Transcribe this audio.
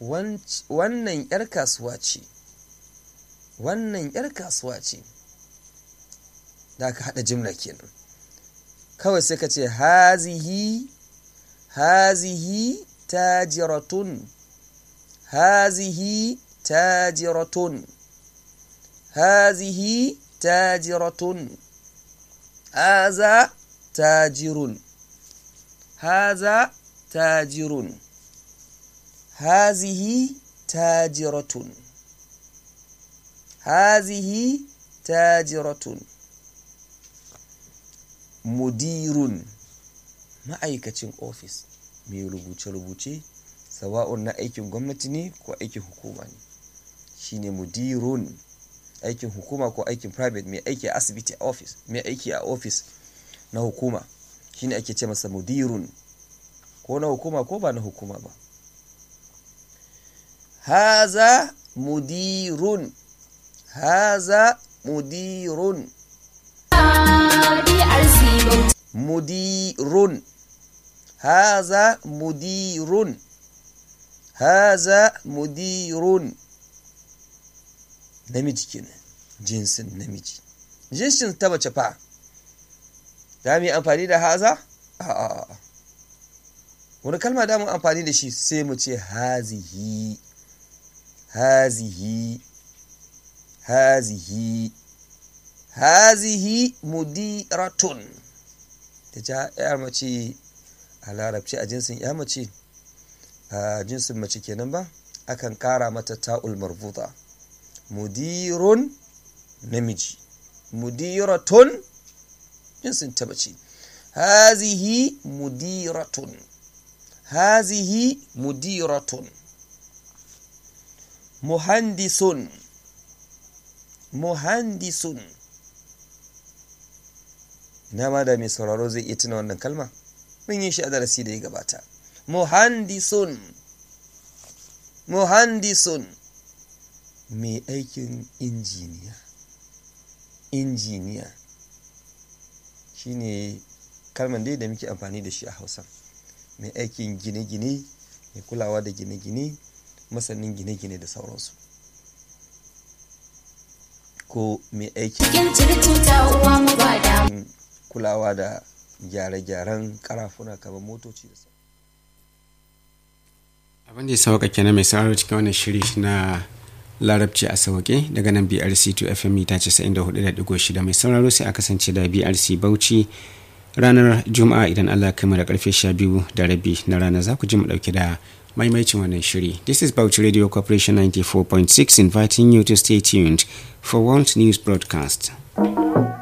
wannan 'yar kasuwa ce wannan 'yar kasuwa ce da aka haɗa jimla kenan kawai sai ka ce hazihi hazihi tajiratun hazihi tajiratun hazihi tajiratun haza tajirun haza tajirun hazihi tajiratun hazihi tajiratun mudirun ma'aikacin ofis mai rubuce-rubuce sawa'un na aikin gwamnati ne ko aikin hukuma ne shine mudirun aikin hukuma ko aikin private mai aiki a asibiti a ofis mai aiki a ofis na hukuma shine ake ce masa mudirun ko na hukuma ko ba na hukuma ba haza mudirun haza mudirun mudirun haza mudirun haza mudirun namiji kenan jinsin namiji jinsin ta mace fa za mu yi amfani da haza a'a wani kalma da mu amfani da shi sai mu ce hazihi hazihi hazihi hazihi mudiratun ta ja yar mace a larabci a jinsin ya mace a jinsin mace kenan ba akan kara mata ta'ul marbuta mudirun namiji mudiratun jinsin ta mace hazihi mudiratun hazihi mudiratun muhandisun muhandisun ina ma da mai sauraro zai iya tuna wannan kalma mun yi shi a darasi da ya gabata muhandisun muhandisun mai aikin injiniya injiniya shine kalman dai da muke amfani da shi a hausa mai aikin gine-gine mai kulawa da gine-gine masanin gine-gine da sauransu ko mai aikin kulawa da gyare-gyaren karafuna kamar motoci da abin da ya sauka kenan mai sauraro cikin wannan shiri na larabci a sauke daga nan brc 2 fm ta 94.6 mai sauraro sai a kasance da brc bauchi ranar juma'a idan allah kai da karfe 12 da rabi na rana za ku ji mu dauke da maimaicin wannan shiri this is bauchi radio corporation 94.6 inviting you to stay tuned for world news broadcast